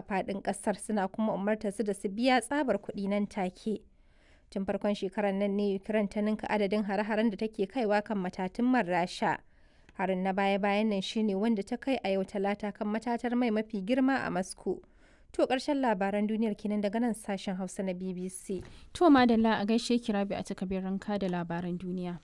faɗin ƙasar suna kuma umarta su da su biya tsabar kuɗi nan take. Tun farkon shekarar nan ne Ukraine ta ninka adadin hare-haren da take kaiwa kan matatun man Rasha. Harin na baya-bayan nan shine wanda ta kai a yau talata kan matatar mai mafi girma a Moscow. To ƙarshen labaran duniyar kenan daga nan sashen Hausa na BBC. To madalla a gaishe ki rabi a takabirin ka da labaran duniya.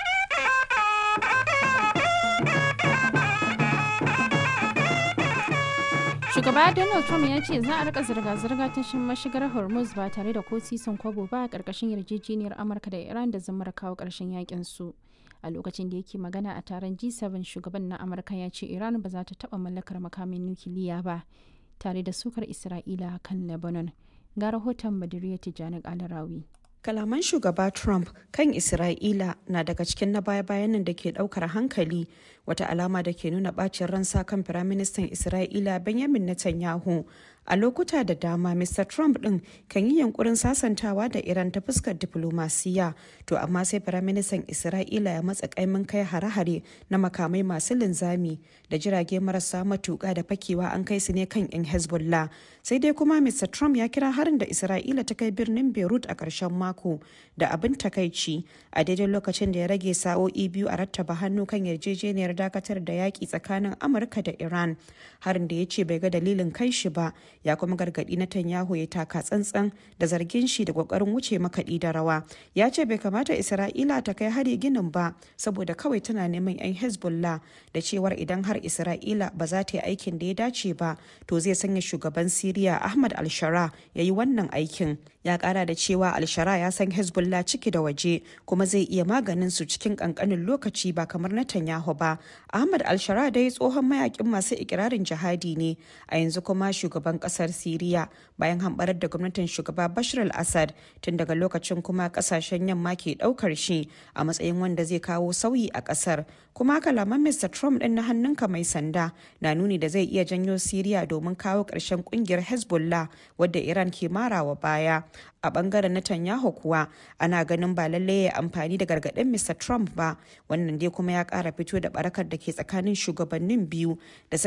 Shugaba Donald Trump ya ce za a rika zirga-zirga ta mashigar Hormuz ba tare da ko sisin kwabo ba a ƙarƙashin yarjejeniyar Amurka da Iran da zamar kawo ƙarshen yakin su. A lokacin da yake magana a taron G7 shugaban na Amurka ya ce Iran ba za ta taɓa mallakar makamin nukiliya ba tare da sukar Isra'ila kan Lebanon. Ga rahoton Badiriya Tijjani Alarawi. Kalaman shugaba Trump kan Isra'ila na daga cikin na baya-bayan nan da ke daukar hankali wata alama da ke nuna bacin ransa kan Firaministan Isra'ila Benjamin Netanyahu. A lokuta da dama, Mr. Trump ɗin kan yi yankurin sasantawa da Iran ta fuskar diplomasiya, to amma sai Firaministan Isra'ila ya matsa kaimin kai hare-hare na makamai masu linzami da jirage marasa matuƙa da fakewa an kai su ne kan 'yan Hezbollah. Sai dai kuma Mr. Trump ya kira harin da Isra'ila ta kai birnin Beirut a ƙarshen mako da abin takaici a daidai lokacin da ya rage sa'o'i biyu a rattaba hannu kan yarjejeniyar dakatar da yaƙi tsakanin Amurka da Iran. Harin da ya ce bai ga dalilin kai shi ba ya kuma gargaɗi Netanyahu ya taka tsantsan da zargin shi da ƙoƙarin wuce makaɗi da rawa. Ya ce bai kamata Isra'ila ta kai hari ginin ba saboda kawai tana neman 'yan Hezbollah da cewar idan har Isra'ila ba za ta yi aikin da ya dace ba to zai sanya shugaban Siriya Ahmad al-Shara ya yi wannan aikin. Ya ƙara da cewa al-Shara ya san Hezbollah ciki da waje kuma zai iya maganin su cikin ƙanƙanin lokaci ba kamar Netanyahu ba. Ahmad al-Shara dai tsohon mayakin masu ikirarin jihadi ne a yanzu kuma shugaban ƙasar Siriya bayan hambarar da gwamnatin shugaba Bashar al-Assad tun daga lokacin kuma ƙasashen yamma ke ɗaukar shi a matsayin wanda zai kawo sauyi a ƙasar. Kuma kalaman Mr. Trump ɗin na hannunka mai sanda na nuni da zai iya janyo Siriya domin kawo ƙarshen ƙungiyar Hezbollah wadda Iran ke marawa baya. a bangaren Netanyahu kuwa ana ganin ba lalle ya amfani da gargaɗin Mr. Trump ba wannan dai kuma ya ƙara fito da barakar da ke tsakanin shugabannin biyu da suka